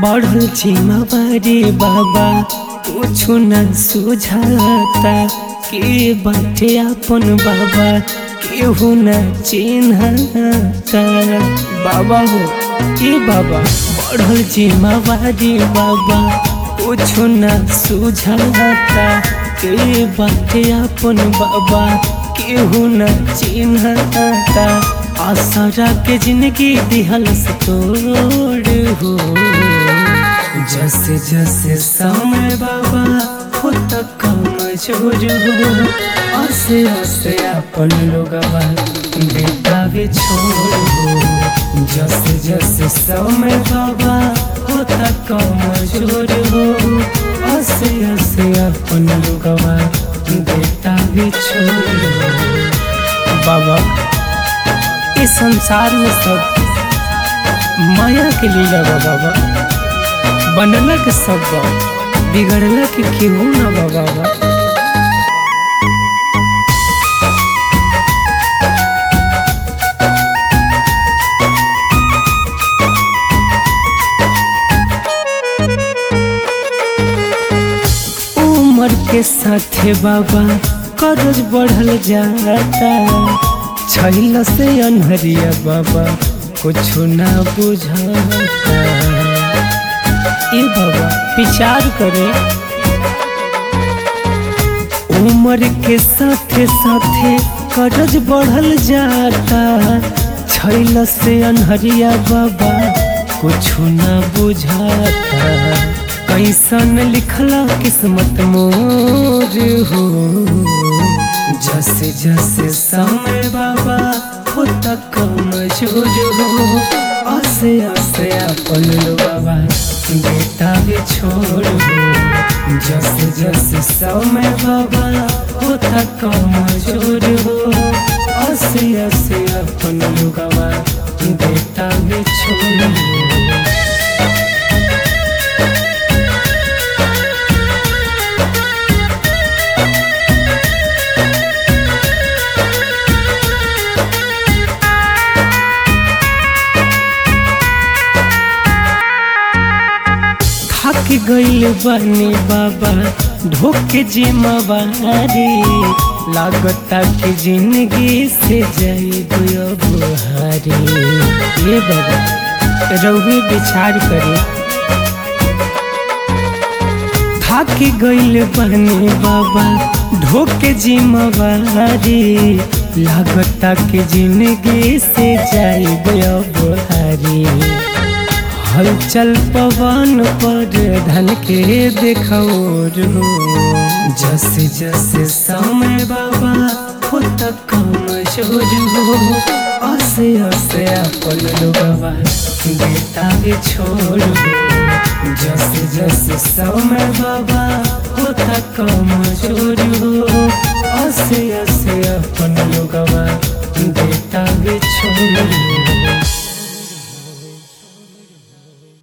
बढ़ल जिम्मेवारी बाबा कुछु न सुझाता के बाटे अपन बाबा केहू न चिन्हता बाबा हो ए बाबा बढ़ल जिम्मेवारी बाबा कुछु न सुझाता के बाटे अपन बाबा केहू न चिन्हता आसरा के जिंदगी दिहल से तोड़ हो जैसे जैसे समय बाबा हो तक कमजोर हो आसे आसे अपन लोगवा बेटा भी छोड़ हो जैसे जैसे समय बाबा हो तक कमजोर हो आसे आसे अपन लोगवा बेटा भी छोड़ हो बाबा इस संसार में सब माया के लीला बा बाबा बनला के सब बा बिगड़ला के केहू ना बा बाबा उम्र के साथे बाबा करज बढ़ल जाता छैल से अनहरिया बाबा कुछ ना बुझाता ए बाबा विचार करे उम्र के साथे साथे करज बढ़ल जाता छैल से अनहरिया बाबा कुछ ना बुझाता कैसन लिखला किस्मत मोर हो जैसे जैसे समय बाबा हो तक कमजोर हो आसे आसे अपन बाबा बेटा भी छोड़ हो जैसे जैसे समय बाबा हो तक कमजोर हो आसे आसे अपन बाबा बेटा भी छोड़ हो थक गइल बनी बाबा ढोके जिम्मेवारी लागता कि जिंदगी से जाइब अब हारी ये बाबा रउे विचार करे थक गइल बनी बाबा ढोके जिम्मेवारी लागता कि जिंदगी से जाइब अब हारी हलचल पवन पर धन के देखौर हो जैसे जैसे समय बाबा हो तक कमजोर हो आसे आसे अपन लोगवा बेटा भी छोड़ हो जैसे जैसे समय बाबा हो तक कमजोर हो आसे आसे अपन लोगवा बेटा भी छोड़ हो